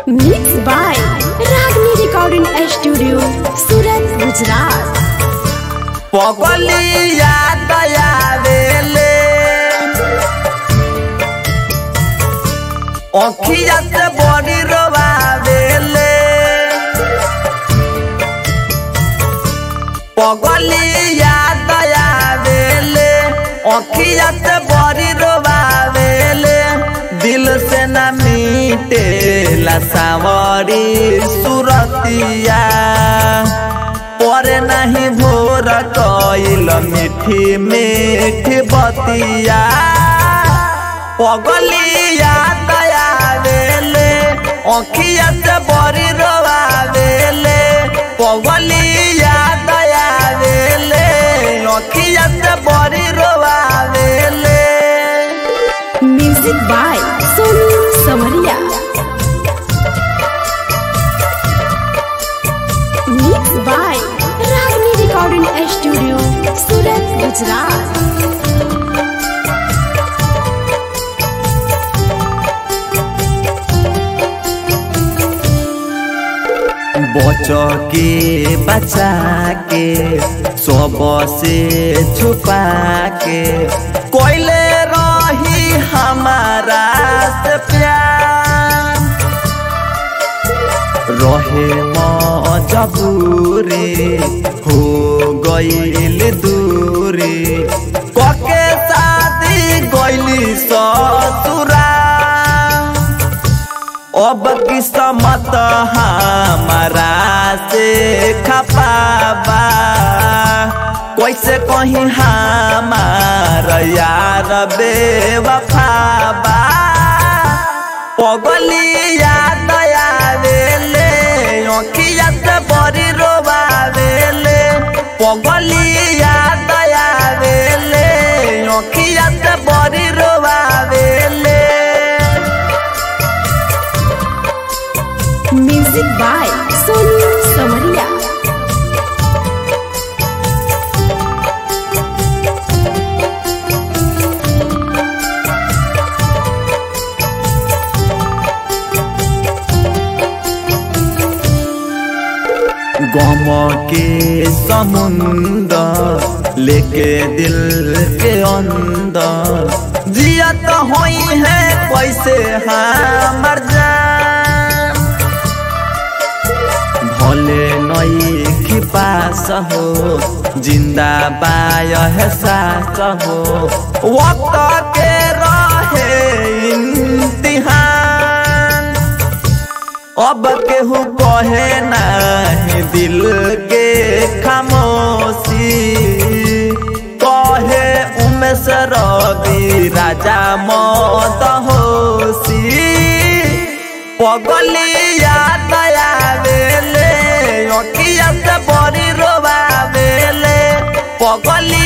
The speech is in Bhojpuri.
Mixed by Ragni Recording Studio, Surat, Gujarat. पगली याद आवेले अखिया से बड़ी रोवावेले पगली याद आवेले अखिया से बड़ी रोवावेले दिल से न मीटेला सावरी सुरतिया परे नहीं भोर कइल मीठी मीठी बतिया पगलिया दयावेले अखिया से बड़ी रोवावेले पगलिया दयावेले अखिया से बड़ी रोवावेले Music by Sonu Samaria. Mixed by Ragni Recording Studio, Surat, Gujarat. बच के बचा के सब से छुपा के कोयले रही हमारा से प्यार रहे मजबूरी हो गईल दूरी कके शादी गईली ससुरा अब किस्मत हमारा से खपाबा कैसे कहीं हमार यार बेवफाबा पगली याद आवेले अखिया से बड़ी रोवावेले पगली याद आवेले अखिया से बड़ी रोवावेले Music by Sonu Samaria. गम के समुंदर लेके दिल के अंदर जिया तो होई है कैसे हमर जान भले नई की पास हो जिंदा बाय है सास हो वक्त के रहे इम्तिहान अब केहू कहे नहीं दिल के खामोशी कहे उमेश रवि राजा मत होशी पगली याद आवेले अखिया से बड़ी रोवावेले पगली